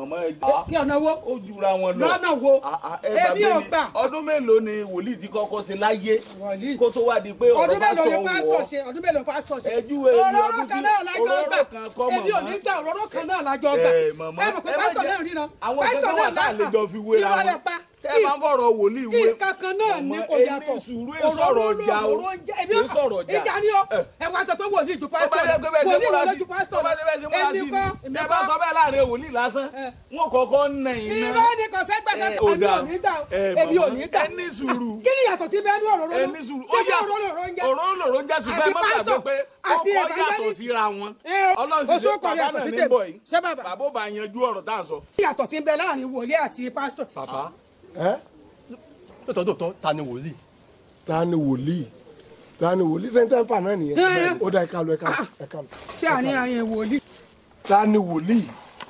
mọ̀mọ́ ẹ kí ọ̀nà wo ó jura wọn lọ. lọ́nà wo Ah, ah, ẹ gbà èmi mí ò ni, gbà ọdún mélòó ni wòlíì ti kọ́kọ́ ṣe láyé Wòlíì. kó tó wá di pé ọ̀rọ̀ ọdún mélòó ni pásítọ̀ pásítọ̀ wọ̀ ṣe ọdún mélòó ni pásítọ̀ ṣe Ẹjú ẹyẹ òróró ọdún kan tí- náà lájọ òróró gbà kan kọ́ èmi ò màmá. ní gbà òróró kan náà lájọ gbà ẹ mọ̀mọ́ ẹ mọ̀ pé ẹ má pásítọ̀ jẹ́- náà rí náà àwọn pásítọ̀ ìjọba wà tá a lè jọ fi wéra ìrọ̀lẹ́ wọn pa tẹ́ ẹ bá ń fọ̀rọ̀ wòlíì kí wé nǹkan kan náà ní Mọ̀mọ́, kò ẹ yàtọ̀ ní sùúrù, ẹ sọ̀rọ̀ ọjà o. òróró ń jẹ́ èmi Ẹ ò sọ̀rọ̀ ọjà. ìjà ni ó ẹ wá sọ pé wòlíì ju tó bá pásítọ̀ yẹ pé bẹ́ẹ̀ ṣe wòlíì múra wọlé sí ju tó pásítọ̀ bá yẹ bẹ́ẹ̀ ṣe múra sí èmi ni kọ́ èmi ẹ bá sọ kọ́ bẹ́ẹ̀ láàrin wòlíì lásán Ẹ. wọn kọ́kọ́ ń nà iná. irọ́ ni kò sẹ́gbẹ̀ Ẹ, kan ó èmi dáa. ò ní gbà Ẹ, èmi ò màmá, ní gbà ẹ ní sùúrù. kí ni yàtọ̀ sí bẹ́ẹ̀ ní òróró ẹ ní sùúrù ṣé bí òróró òróró ń jẹ́ òróró lòró ń jẹ́ ṣùgbọ́n ẹ Àti má gbàgbé pásítọ̀, pé ó àti kọ́ yàtọ̀ evangelist. síra wọn Ẹ, ọlọ́run sì oṣù ṣe kọ̀ọ̀rọ̀ bàbá yàtọ̀ náà sí ní tèmi. bọ̀ yìí Ṣé bàbá? bàbá ó bá yanjú ọ̀rọ̀ tá à ń sọ. kí yàtọ̀ sí bẹ́ẹ̀ láàrin wòlíì àti pásítọ̀ bàbá ẹ lóòótọ́ lóòótọ́ ta ni wòlíì ta ni wòlíì ta ni wòlíì sẹ́ńtẹ́ǹfà náà Ẹ. nìyẹn ó dá ẹ̀ka lọ ẹ̀ka lọ ẹ̀ka lọ tí a ní àyẹ̀ wòlíì ta ni wòlíì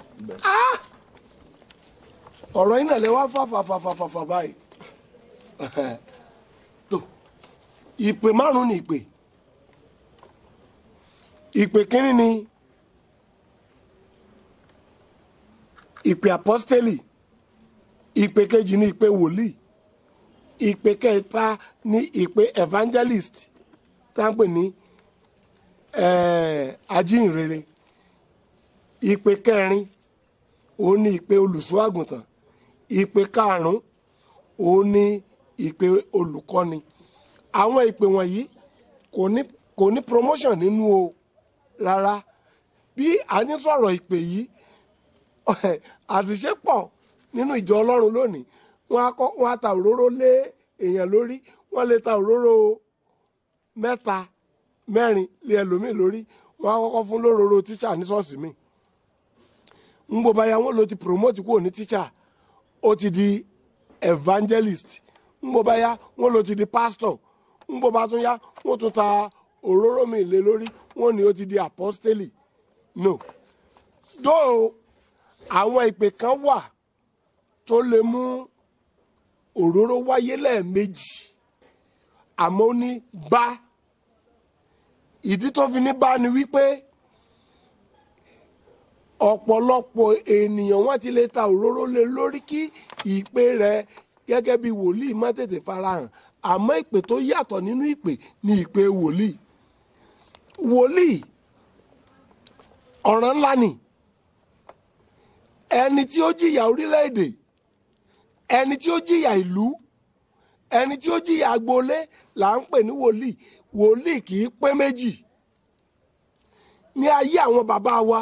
ọ̀rọ̀ yìí náà lè wá fà fà fà fà fà fà báyìí tó ìpè márùn ni ìpè ìpè kínní ni ìpè apọ́stélì ìpè kejì ni ìpè wòlíì ìpè kẹta ni ìpè evangelist tá à ń pè ní eh, ajínrere ìpè kẹrin òun ni ìpè olùṣọ́ àgùntàn ìpè karùn-ún òun ni ìpè olùkọ́ni àwọn ìpè wọ̀nyí kò ní kò ní promotion nínú o rárá bí a ní sọ̀rọ̀ ìpè yìí àṣìṣe pọ̀ nínú ìjọ ọlọ́run lónìí wọ́n á kọ́ wọ́n á ta òróró lé èèyàn lórí wọ́n lè ta òróró mẹ́ta mẹ́rin lé ẹlòmíì lórí wọ́n á kọ́kọ́ fún lóróró tíṣà ní ṣọ́ọ̀ṣì mi ń gbọ́ báyà wọ́n ló ti promote kúrò ní tíṣà ó ti di evangelist ń gbọ́ báyà wọ́n ló ti di pastor ń gbọ́ bá tún yá wọ́n tún ta òróró mi lé lórí wọ́n ní ó ti di apostoli no dóò àwọn ìpè kan wà tó lè mú òróró wáyé lẹ́ẹ̀mejì àmọ́ ó ní bá ìdí tó fi ní bá ni wípé ọ̀pọ̀lọpọ̀ ènìyàn wọ́n ti lè ta òróró lé lórí kí ìpè rẹ̀ gẹ́gẹ́ bí wòlíì má tètè farahàn àmọ́ ìpè tó yàtọ̀ nínú ìpè ni ìpè wòlíì wòlíì ọ̀ràn ńlá ni ẹni tí ó jìyà orílẹ̀-èdè ẹni tí ó jìyà ìlú ẹni tí ó jìyà agboolé là ń pè ní wòlíì wòlíì kì í pé méjì ní ayé àwọn bàbá wa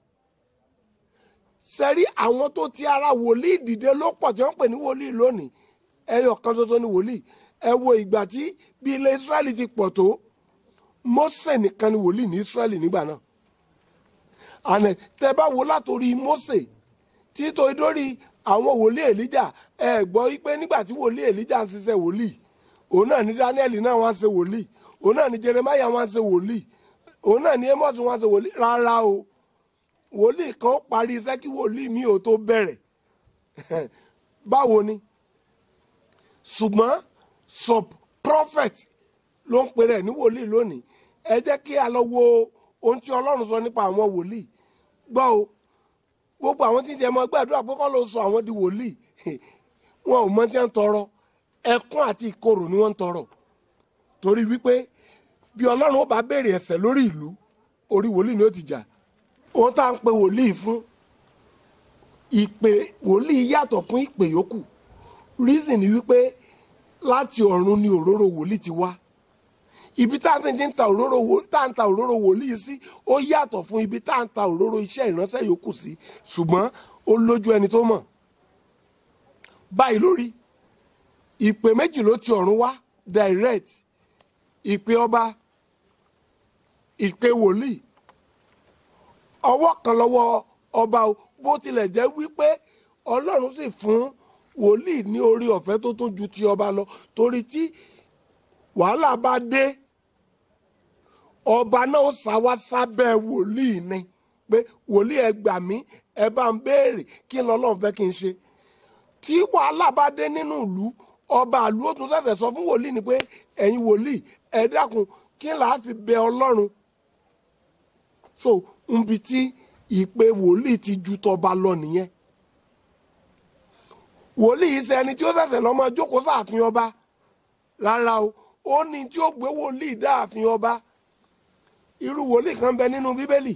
sẹ́rí àwọn tó ti ara wòlíì dìde ló pọ̀ tí wọ́n pè ní wòlíì lónìí ẹyọ kan ṣoṣo ní wòlíì ẹ wo ìgbà tí bí ilẹ̀ Ísírẹ́lì ti pọ̀ tó Mósè nìkan ni wòlíì ní Ísírẹ́lì nígbà náà àná tẹ bá wo látòrí Mósè títò dórí àwọn wòlíì Èlíjà ẹ gbọ́ wípé nígbà tí wòlíì Èlíjà ń ṣiṣẹ́ wòlíì òun náà ní Dáníẹ́lì náà wọ́n ń ṣe wòlíì òun náà ní Jeremáyà wọ́n ń ṣe wòlíì òun náà ní Ámósì wọ́n ń ṣe wòlíì rárá o wòlíì kan parí iṣẹ́ kí wòlíì mi ò tó bẹ̀rẹ̀ báwo ni ṣùgbọ́n sub prophet ló ń pè rẹ̀ ní wòlíì lónìí ẹ jẹ́ kí a lọ wo ohun tí Ọlọ́run sọ nípa àwọn wòlíì gbọ́ o gbogbo àwọn tí ń jẹ mọ́ gbàdúrà pé kọ́ ló sọ àwọn di wòlíì wọn ò mọ tí wọ́n ń tọrọ ẹkún àti ìkorò ni wọ́n ń tọrọ torí wípé bí Ọlọ́run ó bá béèrè ẹ̀ṣẹ̀ lórí ìlú orí wòlíì ni ó ti jà ohun tá à ń pe wòlíì fún ìpè wòlíì yàtọ̀ fún ìpè yòókù reason ni wípé láti ọ̀run ni òróró wòlíì ti wá ibi tá à ń ti ń ta òróró wò- tá à ń ta òróró wòlíì sí ó yàtọ̀ fún ibi tá à ń ta òróró iṣẹ́ ìránṣẹ́ yòókù sí ṣùgbọ́n ó lójú ẹni tó mọ̀ báyìí lórí ìpè méjì ló ti ọ̀run wá direct ìpè ọba ìpè wòlíì ọwọ́ kan lọ́wọ́ ọba o bó tilẹ̀ jẹ́ wípé ọlọ́run sì fún wòlíì ní orí ọ̀fẹ́ tó tún ju ti ọba lọ torí tí wàhálà bá dé ọba náà ó sá wá sábẹ́ wòlíì ni pé wòlíì ẹ gbà mí ẹ bá ń béèrè kí n lọ́lọ́run fẹ́ kí n ṣe tí wàhálà bá dé nínú ìlú ọba ìlú ó tún ṣẹ̀ṣẹ̀ sọ fún wòlíì ni pé ẹ̀yin wòlíì ẹ dákun kí n làá fi bẹ ọlọ́run so nbi tí ìpè wòlíì ti ju tọba lọ nìyẹn wòlíì yìí ṣe ẹni tí ó ṣẹ̀ṣẹ̀ lọ́mọ jókòó sáàfin ọba rárá o ó ní tí ó gbé wòlíì dáàfin ọba irú wòlíì kan bẹ nínú bíbélì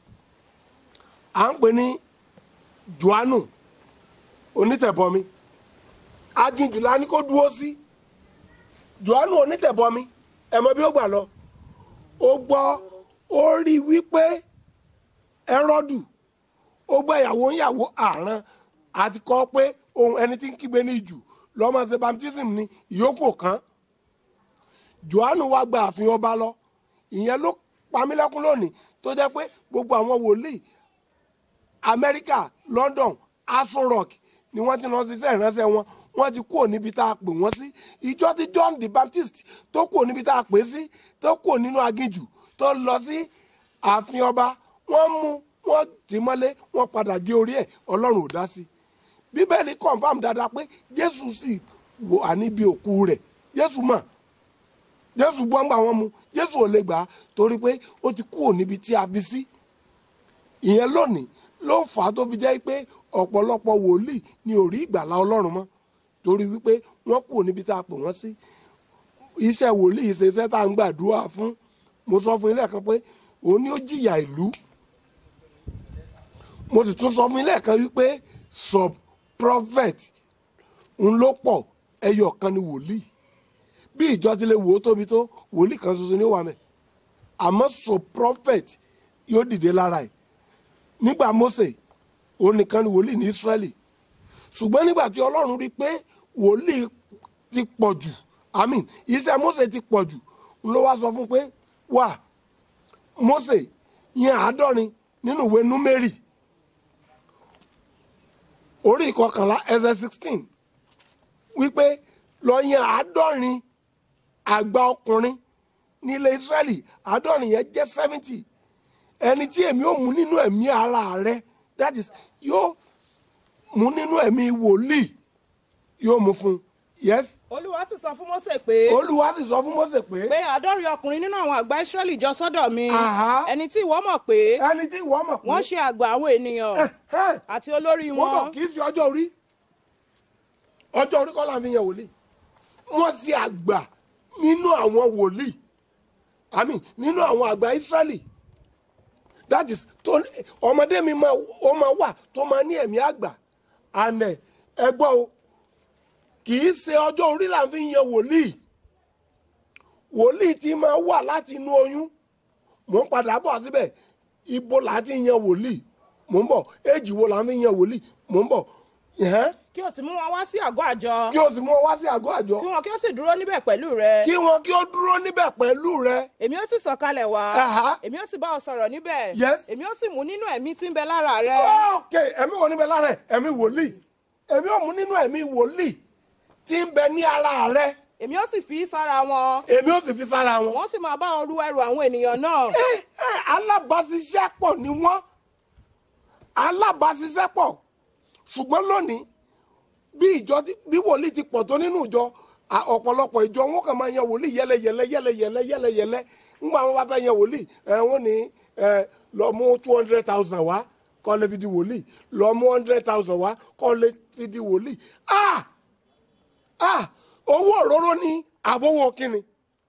à ń pè ní johannu onítẹ̀bọmi aginjùlá ni kó dúró sí johannu onítẹ̀bọmi ẹ mọ bí ó gbà lọ ó gbọ́ ó rí i wípé ẹrọ́dù ó gbọ́ ìyàwó ìyàwó àrán àti kọ́ pé ohun ẹni tí ń kígbe ní ìjù lọ́mọ ṣe baptism ní ìyókù kan johannu wá gba ààfin ọba lọ ìyẹn ló pamílẹ́kún lónìí tó jẹ́ pé gbogbo àwọn wòlíì amẹ́ríkà london aso rock ni wọ́n ti lọ ṣiṣẹ́ ìránṣẹ́ wọn wọ́n ti kúrò níbi tá a pè wọ́n sí ìjọ tí john the baptist tó kúrò níbi tá a pè sí tó kúrò nínú aginjù tó lọ sí ààfin ọba wọ́n mú wọ́n tì mọ́lé wọ́n padà gé orí ẹ̀ ọlọ́run ò dá sí bíbélì confam dáadáa pé jésù sì wà níbi òkú rẹ̀ jésù mọ̀ jésù gbọ́ngbà wọn mu jésù ò lè gbà á torí pé ó ti kúrò níbi tí a fi sí ìyẹn lónìí ló fà á tó fi jẹ́ pé ọ̀pọ̀lọpọ̀ wòlíì ni ò rí ìgbàlá ọlọ́run mọ́ torí wípé wọ́n kúrò níbi tá a pè wọ́n sí iṣẹ́ wòlíì ṣe iṣẹ́ tá à ń gbàdúrà fún mo sọ fún ilé kan pé òun ni ó jìyà ìlú mo sì tún sọ fún ilé kan wípé sub prophet ń ló pọ̀ ẹyọ kan ni wòlíì bí ìjọ ti lè wò ó tóbi tó wòlíì kan ṣoṣo ní wà mẹ́ àmọ́ sub prophet yóò dìde lára ẹ̀ nígbà Mósè òun nìkan ni wòlíì ní Ísírẹ́lì ṣùgbọ́n nígbà tí Ọlọ́run rí i pé wòlíì ti pọ̀ jù àmín iṣẹ́ Mósè ti pọ̀ jù ló wá sọ fún pé wà Mósè yẹn àádọ́rin nínú ìwé Númérì orí ìkọkànlá ẹsẹ̀ sixteen wípé lọ yan àádọ́rin àgbà ọkùnrin ní ilẹ̀ Ísírẹ́lì àádọ́rin yẹn jẹ́ seventy ẹni tí èmi ò mú nínú ẹ̀mí ara rẹ that is yóò mú nínú ẹ̀mí wòlíì yóò mú fún un yes olúwa sì sọ fún Mósè pé olúwa sì sọ fún Mósè pé pé àádọ́rin ọkùnrin nínú àwọn àgbà Ísírẹ́lì jọ sọ́dọ̀ mi Àhá. ẹni tí ìwọ mọ̀ pé ẹni tí ìwọ mọ̀ pé wọ́n ṣe àgbà àwọn ènìyàn Ẹ̀hẹ́n. àti olórí wọ́n bọ̀ wọn kì í ṣe ọjọ́ orí ọjọ́ orí kọ́ là ń fi yan wòlíì wọ́n ṣe àgbà nínú àwọn wòlíì àmì nínú àwọn àgbà Ísírẹ́lì that is tó ọmọdé mi máa ó máa wà tó máa ní ẹ̀mí àgbà ànẹ ẹgbọ́ o kì í ṣe ọjọ́ orí là ń fi yan wòlíì wòlíì ti máa wà láti inú oyún mò ń padà bọ̀ síbẹ̀ ibo là á ti yan wòlíì mò ń bọ̀ éèjì wo là ń fi yan wòlíì mò ń bọ̀ ẹ̀hẹ́n kí o sì mú wọn wá sí àgọ́ àjọ kí o sì mú ọ wá sí àgọ́ àjọ kí wọn kí o sì dúró níbẹ̀ pẹ̀lú rẹ kí wọn kí ó dúró níbẹ̀ pẹ̀lú rẹ èmi ó sì sọ̀kalẹ̀ wá Àhá. èmi ó sì bá ọ sọ̀rọ̀ níbẹ̀ Yes. èmi ó sì mú nínú ẹ̀mí tí ń bẹ lára rẹ ok ẹ̀mí wo níbẹ̀ lára ẹ̀ ẹ̀mí wòlíì ẹ̀mí ò mú nínú ẹ̀mí wòlíì tí ń bẹ ní ara rẹ èmi ó sì fi í sára wọn èmi ò sì fi sára wọn. wọ́n sì máa bá ọ ru ẹrù àwọn ènìyàn náà ẹ ẹ alábàáṣiṣẹ́pọ̀ ni wọ́n alábàáṣiṣẹ́pọ̀ ṣùgbọ́n lónìí bí ìjọ ti- bí wòlíì ti pọ̀ tó nínú ìjọ à- ọ̀pọ̀lọpọ̀ ìjọ wọn kàn máa yan wòlíì yẹlẹyẹlẹ yẹlẹyẹlẹ yẹlẹyẹlẹ ńgbà wọn bá fẹ́ yan wòlíì ẹ wọn ní ẹ lọ mú two hundred thousand wá kọ́ lè fi di wòlíì lọ mú hundred thousand wá kọ́ lè fi di wòlíì ah ah owó òróró ní àbówó kínni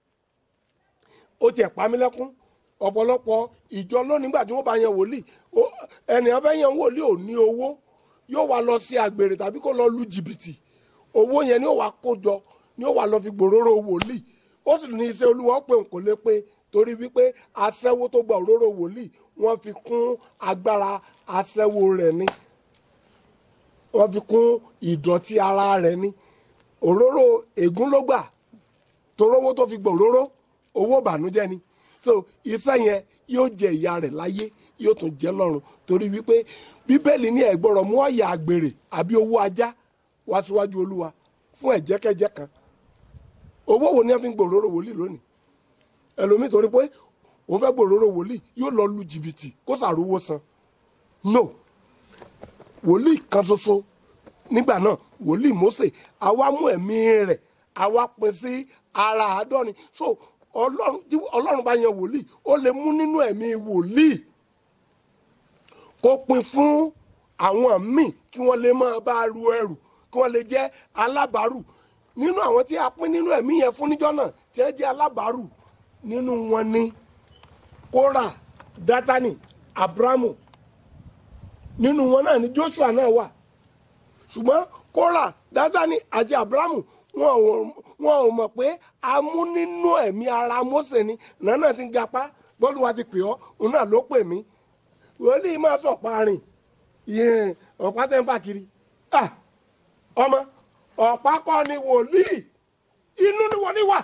ó tiẹ̀ pa mí lẹ́kún ọ̀pọ̀lọpọ̀ ìjọ lónìí gbà tí wọ́n bá yan wòlíì ó- ẹnìyàn fẹ́ yan wòlíì ò ní owó yóò wá lọ sí àgbèrè tàbí kó lọ lu jìbìtì owó yẹn ni ó wá kó jọ ni ó wá lọ fi gbòòrò wòlíì ó sì ní iṣẹ́ olúwa ó pé òun kò lè pé torí wípé aṣẹ́wó tó gba òróró wòlíì wọ́n fi kún agbára aṣẹ́wó rẹ̀ ni wọ́n fi kún ìdọ̀tí ara rẹ̀ ni òróró ègún ló gbà torówó tó fi gbọ̀ òróró owó ìbànújẹ́ ni so iṣẹ́ yẹn yóò jẹ ìyà rẹ̀ láyé yóò tún jẹ lọ́run torí wípé bíbélì ní ẹ̀gbọ́rọ̀ mú ọ̀yà àgbèrè àbí owó ajá wá síwájú olúwa fún ẹ̀jẹ̀kẹ́jẹ́ kan owó wo ni wọ́n fi ń gbòòrò wòlíì lónìí ẹlòmíì torí pé òun fẹ́ gbòòrò wòlíì yóò lọ lu jìbìtì kó sàrówó san no wòlíì kan ṣoṣo nígbà náà wòlíì Mósè àwa mú ẹ̀mí rẹ̀ àwa pín sí ara àádọ́rin so ọlọ́run tí ọlọ́run bá yan wòlíì ó lè mú nínú ẹ̀mí wòlíì kó pín fún àwọn míì kí wọ́n lè máa bá ru ẹrù kí wọ́n lè jẹ́ alábàárù nínú àwọn tí a pín nínú ẹ̀mí yẹn fún níjọ́ náà tí wọ́n jẹ́ alábàárù nínú wọn ni kóra dátánì abrahamu nínú wọn náà ni joshua náà wà ṣùgbọ́n kóra dátánì àti abrahamu wọn ò wọn ò mọ̀ pé a mú nínú ẹ̀mí ara mose ni nànà ti ń gapá bọ́ọ̀lù wa ti pè ọ́ òun náà ló pè mí wòlíì máa sọ̀pá rìn ìrìn ọ̀pá tẹ́ ń fà kiri Ah, ọmọ ọ̀pá kọ́ ni wòlíì inú ni wòlíì wà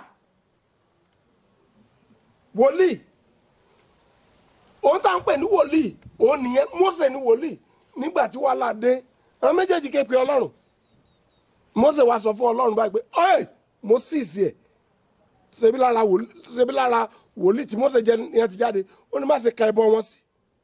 wòlíì òun tá à ń pè ní wòlíì òun nìyẹn mose ní wòlíì nígbà tí wàhálà dé àwọn méjèèjì ké pe ọlọ́run mose wá sọ fún ọlọ́run báyìí pé ọ́ẹ̀ mo sì sí ẹ̀ ṣebí lára wòlíì ṣebí lára wòlíì tí mose jẹ yẹn ti jáde ó ní má ṣe ka ẹbọ wọn sí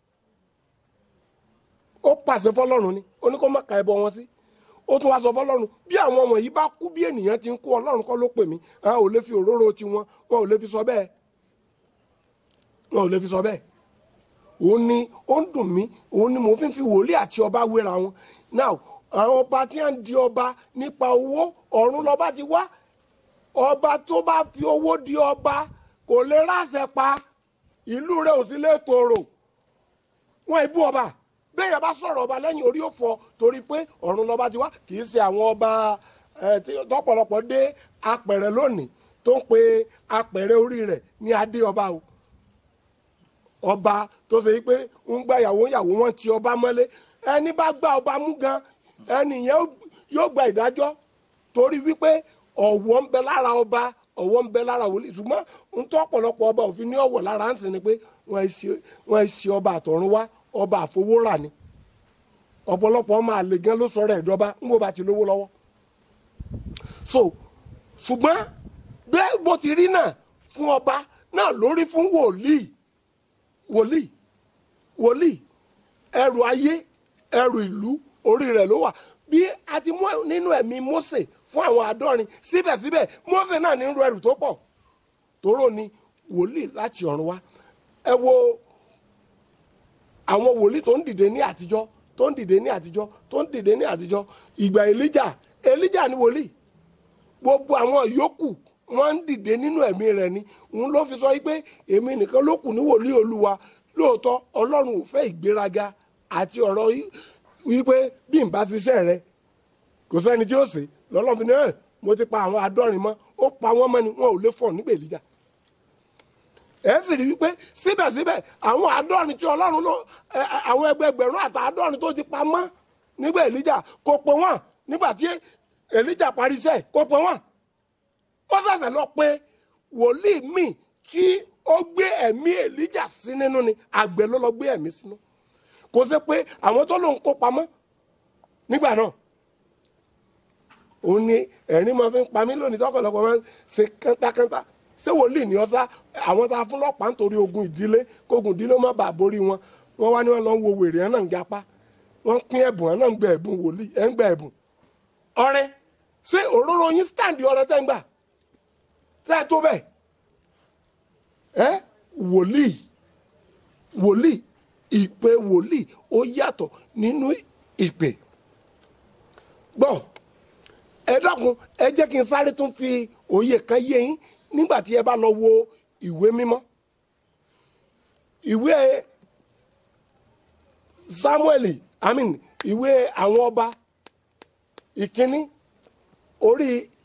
ó pàṣẹ fọlọ́run ni ó ní kó má ka ẹbọ wọn sí ó tún wá sọ fọlọ́run bí àwọn wọ̀nyí bá kú bí ènìyàn ti ń kú ọlọ́run kọ́ ló pè mí a ò lè fi òróró tiwọn wọn ò lè fi sọ bẹ́ẹ̀ wọn ò lè fi sọ bẹ́ẹ̀ òun ni ó ń dùn mí òun ni mò ń fi fi wòlíì àti ọba wéra wọn now àwọn ọba tí wọ́n ń di ọba nípa owó ọ̀run lọ́ba ti wá ọba tó bá fi owó di ọba kò lè ráṣẹ pa ìlú rẹ̀ ò sí lè tòrò wọn ìbú ọba bẹ́ẹ̀ yẹn bá sọ̀rọ̀ ọba lẹ́yìn orí òfò torí pé ọ̀run lọ́ba ti wá kì í ṣe àwọn ọba ẹ̀ tí tọ́pọ̀lọpọ̀ dé apẹ̀rẹ̀ lónìí tó ń pe apẹ̀rẹ̀ orí rẹ̀ ní adé ọba o ọba tó ṣe yí pé ń gba ìyàwó ìyàwó wọn ti ọba mọ́lé ẹni bá gba ọba mú gan ẹni yẹn yóò gba ìdájọ́ torí wípé ọ̀wọ̀ ń bẹ lára ọba ọ̀wọ̀ ń bẹ lára wòlíì ṣùgbọ́n ń tọ́ ọ̀pọ̀lọpọ̀ ọba òfin ní ọ̀wọ̀ lára ń sìn ni pé wọ́n ẹ ṣe ọba àtọ̀run wá ọba àfowórà ni ọ̀pọ̀lọpọ̀ ọmọ àlè gan ló sọ̀rọ̀ ẹ̀dọ́ba ń bó ba ti lówó lọ́wọ́ so ṣùgbọ́n bẹ́ẹ̀ bó ti rí náà fún ọba náà lórí fún wòlíì wòlíì wòlíì ẹrù ayé ẹrù ìlú orí rẹ̀ ló wà bí a ti mú nínú ẹ̀mí Mósè fún àwọn àádọ́rin síbẹ̀síbẹ̀ Mósè náà ní ru ẹrù tó pọ̀ tóró ni wòlíì láti ọ̀run wá ẹ wo àwọn wòlíì tó ń dìde ní àtijọ́ tó ń dìde ní àtijọ́ tó ń dìde ní àtijọ́ ìgbà Èlíjà Èlíjà ni wòlíì gbogbo àwọn yòókù wọ́n ń dìde nínú ẹ̀mí rẹ̀ ni òun ló fi sọ wípé èmi nìkan ló kù ní wòlíì olúwa lóòótọ́ ọlọ́run ò fẹ́ ìgbéraga àti ọ̀rọ̀ wípé bí n bá ṣiṣẹ́ rẹ kò sẹ́ni tí ó ṣe lọ́lọ́run fi ní ẹ̀ mo ti pa àwọn àádọ́rin mọ́ ó pa wọ́n mọ́ ni wọn ò lè fọ̀ nígbà Èlíjà ẹ sì rí wípé síbẹ̀síbẹ̀ àwọn àádọ́rin tí ọlọ́run ló àwọn ẹgbẹgbẹ̀rún àtàádọ́rin tó ti pa mọ́ nígbà Èlíjà kò pọ̀ wọ́n nígbà tí Èlíjà parí iṣẹ́ kò pọ̀ wọ́n ó ṣẹ̀ṣẹ̀ lọ pé wòlíì míì tí ó gbé ẹ̀mí èlíjà sí nínú ni àgbẹ̀ ló lọ gbé ẹ̀mí sínú kò sí pé àwọn tó lòun kó pamọ́ nígbà náà òun ni ẹ̀rín máa fi ń pa mí lónìí tọkọlọpọ̀ máa ń ṣe kántákántá ṣé wòlíì ní ọ̀sá àwọn tá a fún lọ́pàá nítorí ogun ìdílé kógun ìdílé má bàa borí wọn wọn wá ní wọn lọ ń wo wèrè ẹ̀ náà ń gapá wọn pín ẹ̀bùn ẹ̀ náà ń gbẹ ẹ̀bùn wòlíì ẹ̀ ń gbẹ ẹ̀bùn ọrẹ ṣé òróró yín stand ọrẹ tẹ́ ń gbà tẹ́ ẹ tó bẹ́ẹ̀ ẹ wòlíì wòlíì ìpè wòlíì ó yàtọ̀ nínú ìpè gbọ́ ẹ dákun ẹ jẹ́ kí n sáré tún fi òye kan yé yín nígbà tí ẹ bá lọ wo ìwé mímọ́ ìwé Samuel I mean ìwé àwọn ọba ìkíní orí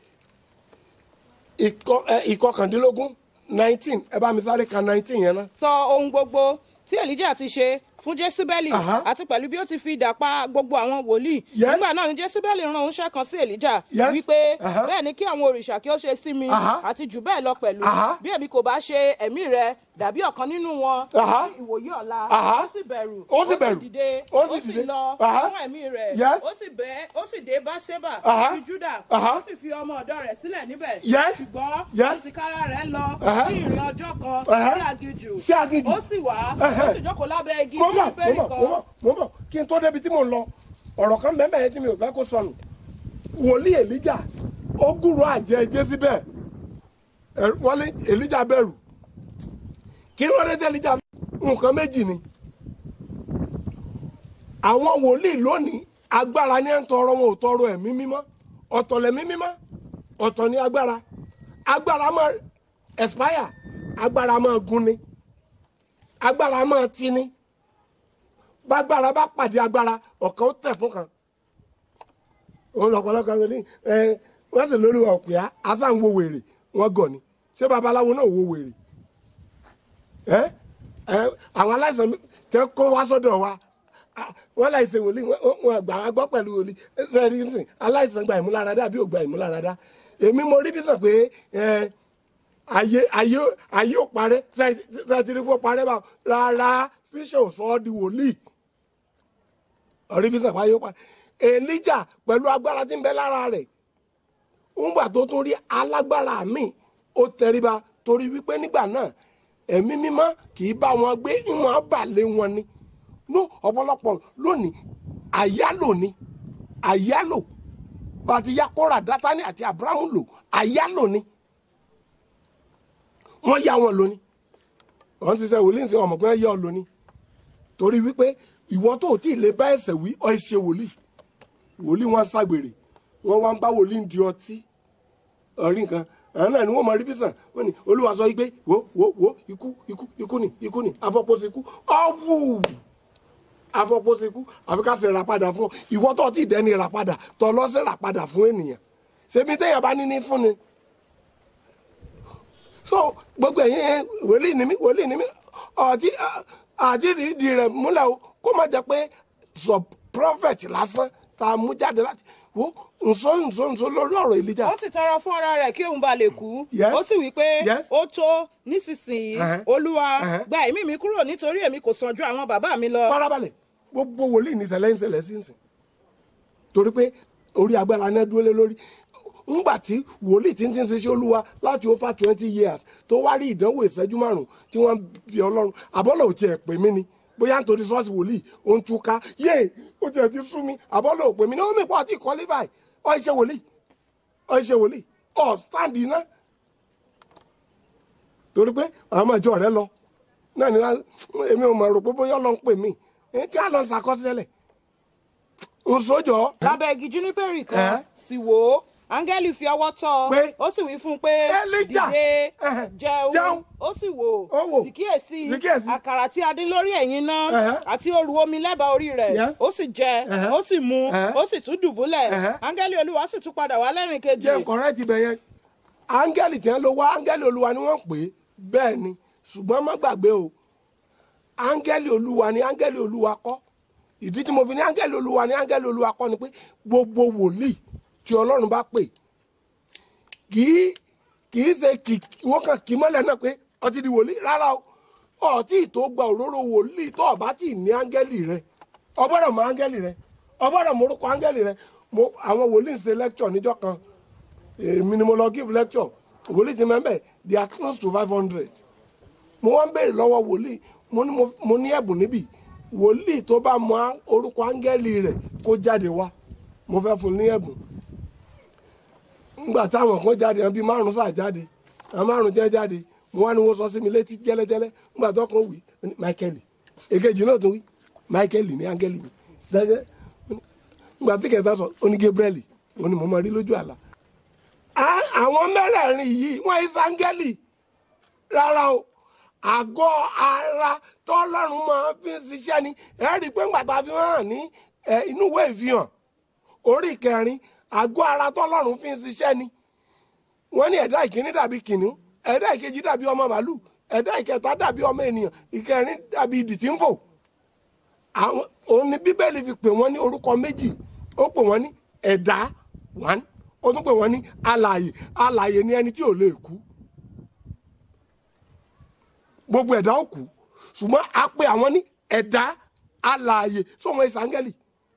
ìkọkàndínlógún nineteen ẹ bá mi sáré ka nineteen yẹn náà. sọ ohun gbogbo tí elijah ti ṣe fún jésíbẹ́lì Aha. àti pẹ̀lú bí ó ti fi idà pa gbogbo àwọn wòlíì Yes. nígbà náà ni jésíbẹ́lì rán oníṣẹ́ kan sí elijah Yes. wípé Aha. bẹ́ẹ̀ ni kí àwọn òrìṣà kí ó ṣe sí mi Aha. àti jù bẹ́ẹ̀ lọ pẹ̀lú Aha. bí èmi kò bá ṣe ẹ̀mí rẹ dàbí ọ̀kan nínú wọn Aha. ní ìwòye ọ̀la Aha. ó sì bẹ̀rù Ó sì bẹ̀rù. dìde Ó ó sì sì dìde. lọ Aha. fún ẹ̀mí rẹ̀ Yes. ó sì bẹ́ ó sì dé báṣẹ́bà Aha. ní júdà Aha. ó sì fi ọmọ ọ̀dọ̀ rẹ̀ sílẹ̀ níbẹ̀ Yes. ṣùgbọ́n Yes. ìsìkára rẹ̀ lọ Aha. ní ìrìn ọjọ́ kan Aha. sí aginjù Sí aginjù. ó sì wá ó sì jókòó lábẹ́ igi mo mọ̀ mo júpẹ́rì mọ̀ kan mo mọ̀ mo mọ̀ kí n tó débi tí mo ń lọ ọ̀rọ̀ kan bẹ́ẹ̀ bẹ́ẹ̀ tí mi ò fẹ́ kó sọnù wòlíì èlíjà ó gúrò àjẹ jésìbẹ̀ Ẹ- wọ́n lé èlíjà bẹ̀rù kí ló dé tẹ́ èlíjà nǹkan méjì ni àwọn wòlíì lónìí agbára ní ẹ̀ ń tọrọ wọn ò tọrọ ẹ̀mí mímọ́ ọ̀tọ̀ lẹ̀mí mímọ́ ọ̀tọ̀ ní agbára agbára máa expire agbára máa gún ni agbára máa ti ni bágbára bá pàdé agbára ọ̀kan ó tẹ̀ fún kan òun lọ̀pọ̀lọpọ̀ àwọn ní ẹ wọ́n sì lórí wọn pè á asá ń wo wèrè wọ́n gọ̀ ni ṣé babaláwo náà wo wèrè ẹ ẹ àwọn aláìsàn tẹ kó wá sọ́dọ̀ wa ah, wọ́n láìsàn wòlíì wọ́n- wọ́n gbà wá gbọ́ pẹ̀lú wòlíì sẹ́ẹ̀rì ń sìn aláìsàn gba ìmúláradá àbí ò gba ìmúláradá èmi mo rí bí sàn pé ẹ ayé ayé ayé ò parẹ́ sẹ́ẹ̀tìrì kó parẹ́ bá rárá fíṣẹ̀ ò sọ ọ́ di wòlíì ọ̀rí bí sàn pé ayé ò parẹ́ èlíjà pẹ̀lú agbára tí ń bẹ lára rẹ̀ ńgbà tó tún rí alágbára míì ó tẹríba torí wípé nígbà náà ẹ̀mí mímọ́ kì í bá wọn gbé ìmọ̀ balẹ̀ wọn ni no ọ̀pọ̀lọpọ̀ lónìí àyálò ni àyálò bá ti yá kóra dátánì àti abrahamu lò àyálò ni wọ́n yá wọn lóní wọ́n ti sẹ́ wòlíì sí ọmọ pé wọ́n yá ọ lóní torí wípé ìwọ tó ò tí ì lè bá ẹsẹ̀ wí ọ ẹ ṣe wòlíì wòlíì wọn ṣàgbèrè wọn wá ń bá wòlíì di ọtí ọrí nǹkan àwọn náà ni wọn mọ rí bísàn wọn ni olúwa sọ wípé wo wo wo ikú ikú ikú ni ikú ni afọpọsí ikú ọwù afọpọsí ikú àfi ká ṣe ìràpadà fún ọ ìwọ tó ti dẹni ìràpadà tó lọ sí ìràpadà fún ènìyàn ṣebí téèyàn bá ní ní fún ni so gbogbo ẹ̀yin wòlíì ni mí wòlíì ni mí ọtí àti ìdí rẹ̀ múlẹ̀ o kó má jẹ́ pé sọ prophet lásán tá a mú jáde láti wo nso nso nso lórí ọ̀rọ̀ Èlíjà. ó sì tọrọ fún ara rẹ̀ kí òun bá lè kú Yes. ó sì wí pé Yes. ó tó nísinsìnyí Uh-huh. olúwa Uh-huh. gba ẹ̀mí mi kúrò nítorí èmi kò sàn ju àwọn bàbá mi lọ. farabalẹ̀ gbogbo wòlíì ní ìṣẹ̀lẹ̀ ń ṣẹlẹ̀ sí ń sìn torí pé orí agbára náà dúró lé lórí ńgbà tí wòlíì tí ń ti ń ṣiṣẹ́ olúwa láti over twenty years tó wá rí ìdánwò ìṣẹ́jú márùn-ún tí wọ́n bí ọlọ́run àbọ́lọ̀ ò tiẹ̀ pè mí ni bóyá nítorí ṣọ́ọ̀ṣì wòlíì ó ń túká yé ó tiẹ̀ ti sú mi àbọ́lọ̀ ò pè mí ní ó mìpọ̀ àti ìkọ́lé báyìí ọ̀ ìṣe wòlíì ọ̀ ìṣe wòlíì ọ̀ sáǹdì náà torí pé àwọn ọmọ ìjọ rẹ lọ náà ni wá- èmi ò mọ̀ rò pé bóyá ọlọ́run pè mí Eh, kí á lọ ṣàkọsílẹ̀ ń sójọ́ lábẹ́ igi júnípẹ̀rì Eh? kan sì wò ó áńgẹ́lì fi ọwọ́ tọ́ Pé? ọ ó sì wí fún un pé Elijah! dìde Eh, jẹun jẹun. ó sì wò Ó wò. sì kíyèsí Sì kíyèsí. àkàrà tí a dín lórí ẹ̀yìn náà Eh. àti òru omi lẹ́bàá orí rẹ̀ Yes. ó sì jẹ Eh. ó sì mu Eh. ó sì tún dùbúlẹ̀ Eh. áńgẹ́lì olúwa sì tún padà wá lẹ́rìn kejì jẹ́ nǹkan rẹ̀ ti bẹ̀ yẹn áńgẹ́lì tí wọ́n lọ wá áńgẹ́lì olúwa ni wọ́n pè é bẹ́ẹ̀ ni ṣùgbọ́n má gbàgbé o áńgẹ́lì olúwa ni áńgẹ́lì olúwa kọ́ ìdí tí mo fi ní áńgẹ́lì olúwa ni áńgẹ́lì olúwa kọ́ ni pé gbogbo wòlíì tí ọlọ́run bá pè kì í kì í ṣe kì wọ́n kàn kì í mọ́lẹ̀ náà pé ọtí di wòlíì rárá o ọtí tó gba òróró wòlíì tó ọba tí ì ní áńgẹ́lì rẹ ọgbọ́dọ̀ mọ áńgẹ́lì rẹ ọgbọ́dọ̀ mọ orúkọ áńgẹ́lì rẹ mo àwọn wòlíì ń ṣe lecture níjọ́ kan èmi ni mo lọ give lecture wòlíì ti mẹ́mbẹ́ they are close to five hundred mo wá ń béèrè lọ́wọ́ wòlíì mo ní mo- mo ní ẹ̀bùn níbí wòlíì tó bá mọ á- orúkọ áńgẹ́lì rẹ̀ kó jáde wá mo fẹ́ fún un ní ẹ̀bùn nígbà táwọn kan jáde àwọn bíi márùn sáà jáde àwọn márùn jẹ́ jáde mo wá ní wọ́n sọ sí mi létí jẹ́lẹ́jẹ́lẹ́ nígbà tó kàn wí ó ní Michael èkejì náà tún wí Michael ní áńgẹ́lì mi dájẹ́ nígbà tí kẹta sọ ó ní Gabriel ó ní mo máa rí lójú àlá Á- àwọn mẹ́rẹ̀ẹ̀rin yìí wọ́n yí sáńgẹ́lì rárá o àgọ́ ara tọ́lọ́run máa fi ń ṣiṣẹ́ ni ẹ rí i pé ńgbà tá a fi hàn ní ẹ, inú ìwé ìfihàn orí kẹrin àgọ́ ara tọ́lọ́run fi ń ṣiṣẹ́ ni wọ́n ní ẹ̀dá ìkíní dàbí kìnìún ẹ̀dá ìkejì dàbí ọmọ màálù ẹ̀dá ìkẹta dàbí ọmọ ènìyàn ìkẹrin dàbí idì tí ń fò àwọn òun ni bíbélì fi pè wọ́n ní orúkọ méjì ó pè wọ́n ní ẹ̀dá one ó tún pè wọ́n ní alààyè alààyè ni ẹni tí ò lè kú gbogbo ẹ̀dá ò kú ṣùgbọ́n a pè àwọn ní ẹ̀dá alààyè sọmọ ìsàngẹ́lì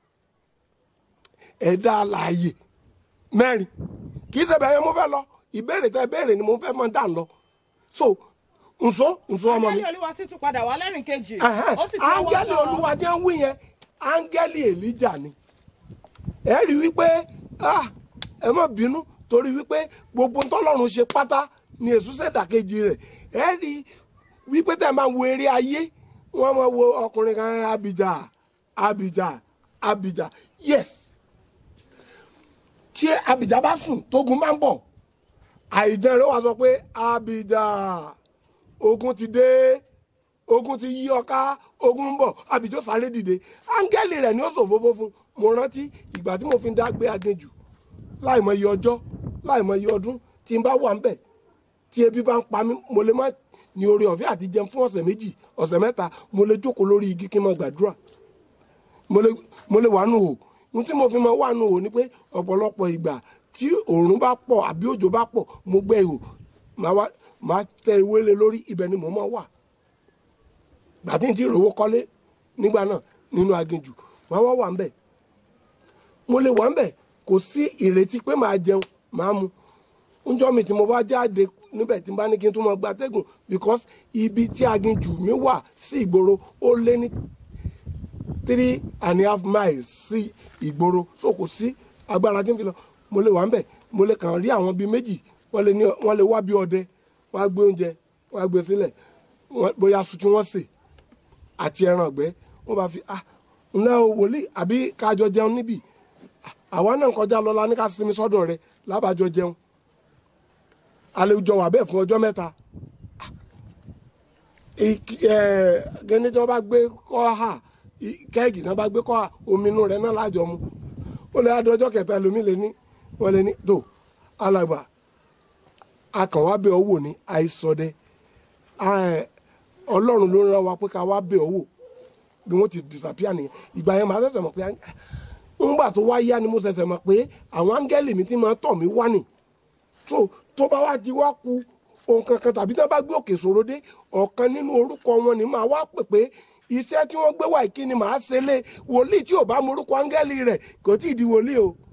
ẹ̀dá alààyè mẹ́rin kì í ṣe bẹ́ẹ̀ yẹn mo fẹ́ lọ ìbéèrè tẹ béèrè ni mo fẹ́ mọ dà lọ so nso nso ọmọ mi áńgẹ́lì olúwa sì tún padà wá lẹ́rìn kejì Ẹhẹ́n. ó sì fi ọwọ́ áńgẹ́lì tọ́ ọ. olúwa jẹ́ wí yẹn áńgẹ́lì èlíjà ni ẹ rí wípé ah, ẹ má bínú torí wípé gbogbo tọ́lọ́run ṣe pátá ni èṣù ṣèdàkejì rẹ̀ ẹ rí wípé tẹ́ ẹ máa wo eré ayé wọ́n máa wo ọkùnrin kan abidà abidà abidà yes tí abìjà bá sùn tógun máa ń bọ̀ àìjẹun rẹ̀ wá sọ pé abìjà ogun ti dé ogun ti yí ọká ogun ń bọ̀ abìjọ sáré dìde áńgẹ́lì rẹ̀ ni ó ṣòfófó fún mo rántí ìgbà tí mo fi ń dá gbé aginjù láìmọ iye ọjọ́ láìmọ iye ọdún tí n bá wà ń bẹ̀ tí ebi bá ń pa mí mo lè má ní oore ọ̀fẹ́ àti jẹun fún ọ̀sẹ̀ méjì ọ̀sẹ̀ mẹ́ta mo lè jókòó lórí igi kí n máa gbàdúrà mo lè mo lè wà nù hò ohun tí mo fi máa wà nù hò ni pé ọ̀pọ̀lọpọ̀ ìgbà tí òòrùn bá pọ̀ àbí òjò bá pọ̀ mo gbẹ́ ihò màá wá màá tẹ ewé lé lórí ibẹ̀ ni mo máa wà gbàtí n ti rówó kọ́lé nígbà náà nínú aginjù màá wá wà ń bẹ̀ mo lè wà ń bẹ̀ kò sí ìrètí pé màá jẹun màá mu njọ́ mi tí mo bá jáde níbẹ̀ tí n bá ní kí n tún mọ gbatẹ́gùn because ibi tí aginjù mi wà sí ìgboro ó lé ní three and a half miles sí ìgboro so kò sí agbára tí n fi lọ mo lè wà ń bẹ̀ mo lè kàn rí àwọn bíi méjì wọ́n lè ní wọ́n lè wá bí ọdẹ wọ́n á gbé oúnjẹ wọ́n á gbé sílẹ̀ wọ́n- bóyá aṣọ tí wọ́n sè àti ẹran ọ̀gbẹ́ wọ́n bá fi ah ǹlẹ́ o wòlíì àbí kájọ jẹun níbí Ah, àwa náà kọjá lọ la ní ká sinmi sọ́dọ̀ rẹ lábàjọ jẹun àlejò wà bẹ́ẹ̀ fún ọjọ́ mẹ́ta gẹ́ni tí wọ́n bá gbé kọ́ha kẹ́ẹ̀gì tí wọ́n bá gbé kọ́ha omi inú rẹ̀ náà lájọ mu ó lè adé ọjọ́ kẹta ẹlòmí lè ní wọ́n lè ní tó alàgbà akàn wá bẹ̀ ọ́ wò ní àìsọdẹ Ah, ọlọ́run ló ń rán wa pé ká wá bẹ̀ ọ́ wò bí wọ́n ti disappear nìyẹn ìgbà yẹn màá ṣẹ̀ṣẹ̀ mọ̀ pé ńgbà tó wá yá ni mo ṣẹ̀ṣẹ̀ mọ̀ pé àwọn áńgẹ́lì mi ti máa tọ̀ mí wá nì tó tó bá wá di wá ku ohun kankan tàbí tí wọ́n bá gbé òkè ṣòro dé ọ̀kan nínú orúkọ wọn ni màá wá pè pé iṣẹ́ tí wọ́n gbé wá ìkíni màá ṣe lé wòlíì tí ò bá morúkọ áńgẹ́lì rẹ̀ kò tí ì di wòlíì o